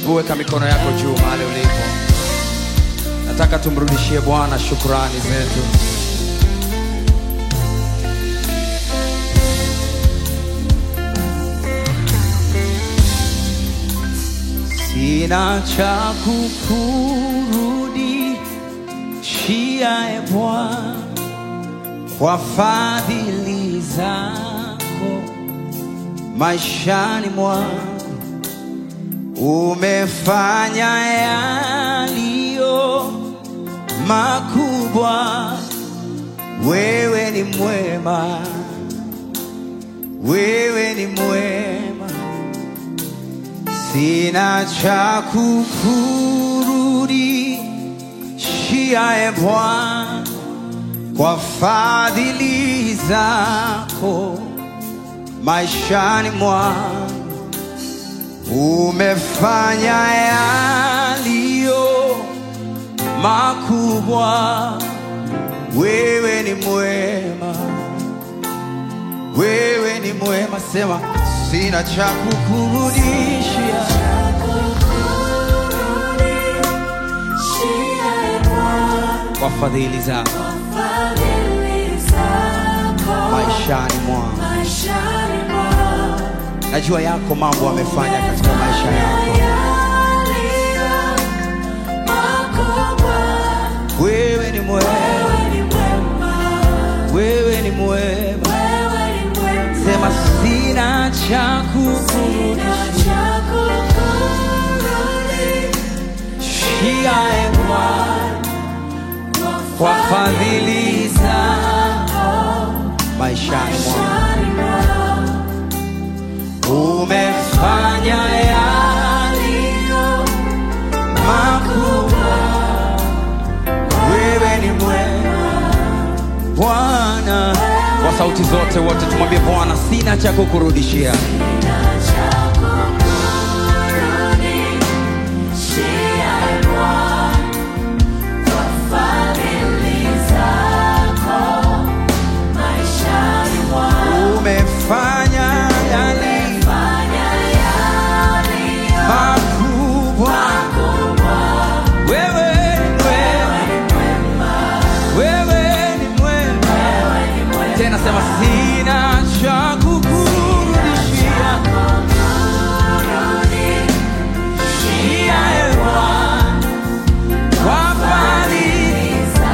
Hebu weka mikono yako juu mahali ulipo. Nataka tumrudishie Bwana shukrani zetu. Sina cha kukurudishia e Bwana kwa fadhili zako maishani mwangu umefanya yaliyo makubwa. Wewe ni mwema, wewe ni mwema, sina cha kukurudishia e Bwana kwa fadhili zako maishani mwangu umefanya yaliyo makubwa. Wewe ni mwema, wewe ni mwema. Sema sina cha kukurudishia kwa fadhili zako maishani mwangu. Najua yako mambo amefanya katika maisha yako. Wewe ni mwema, wewe ni mwema. Sema sina cha kukurudishia e Bwana kwa fadhili zako maishani mwangu umefanya yaliyo makubwa. Wewe ni mwema Bwana. Kwa sauti zote wote tumwambie Bwana, sina cha kukurudishia. Umefanya yaliyo makubwa. Wewe ni mwema, wewe ni mwema. Tena sema sina cha kukurudishia. Shia e Bwana, kwa fadhili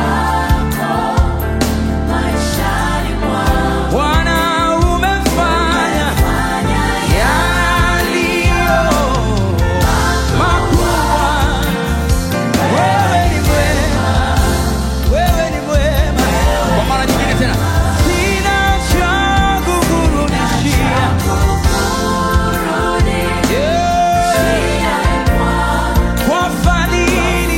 Bwana umefanya yaliyo makubwa. Wewe ni mwema, wewe ni mwema. Kwa mara nyingine tena, sina cha kukurudishia. Yeah. Kwa fadhili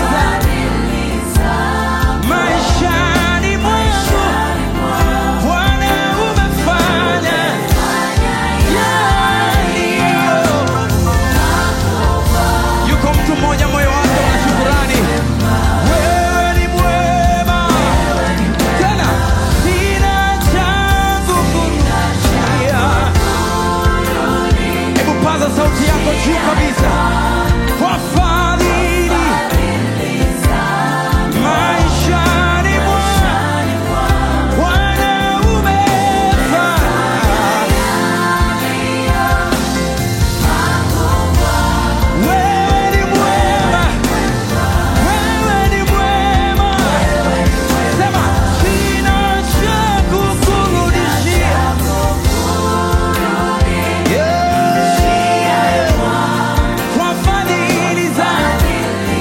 zako maishani mwangu, Bwana umefanya yaliyo Yuko mtu mmoja moyo wake una shukurani. Wewe ni mwema. Tena sina cha kukurudishia. Hebu paza sauti yako juu kabisa. Kwa fadhili maishani mwangu, Bwana umefanya wewe ni mwema, wewe ni mwema. Sema sina cha kukurudishia. Yeah. Kwa fadhili zako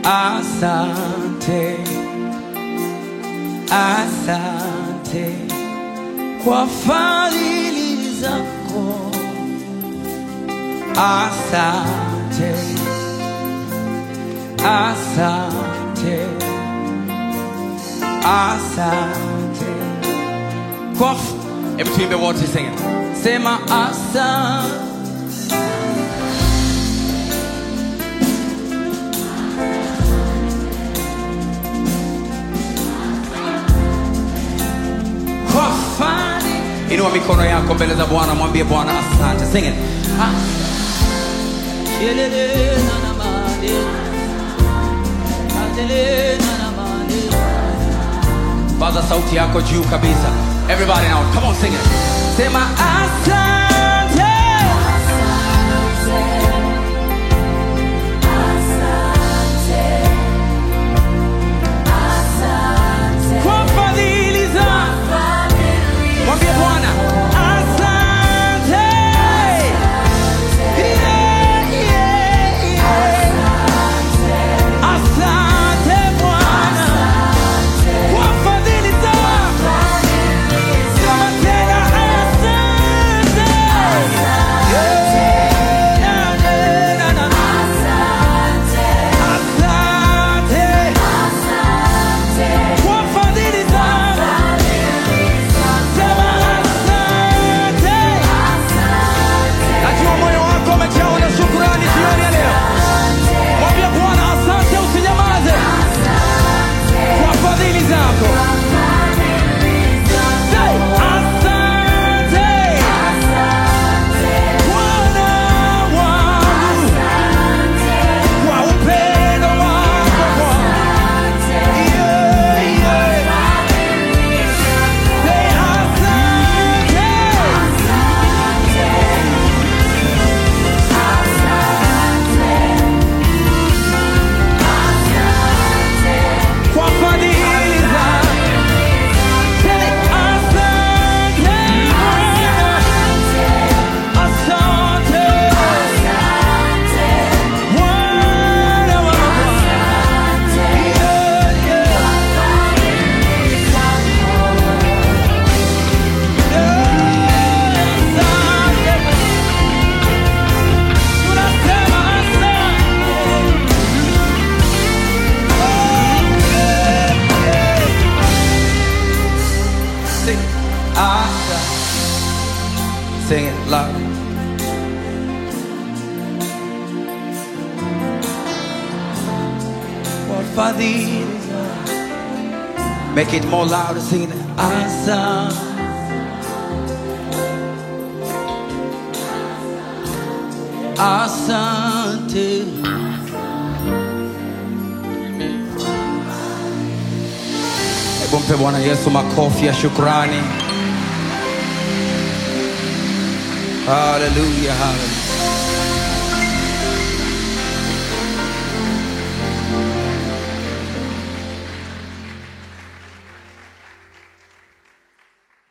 asante, asante kwa fadhili zako, asante, asante, asante kwa f- Hebu tuimbe wote sing it. Sema asante. kwa fadhili. Inua mikono yako mbele za Bwana, mwambie Bwana asante. Sing it. Ah. Yelele na na mane. Adele na na mane. Paza sauti yako juu kabisa. Everybody now, come on sing it. Sema asante. Kwa fadhili zako. Mwambie Bwana asante. Yeah, yeah, yeah. Asante Bwana kwa fadhili zako. Sema tena asante. Yeah, na, na, na, na. Asante kwa fadhili zako. Sema asante. Najua moyo wako umejawa na shukrani jioni ya leo. Mwambie Bwana asante, usinyamaze kwa fadhili zako. Say, asante Bwana wangu kwa upendo wako Bwana. Yeah, yeah. Say, asante. kwa fadhili zako. Say, asante Bwana. Asante Bwana wa mabwana. Yeah, yeah. Yeah, asante. Tunasema asante. Sing Asha. Sing it loud. What fadhili zako. Make it more louder. Sing it. Asa. Asante. Hebu mpe Bwana Yesu makofi ya shukrani. Haleluya, haleluya.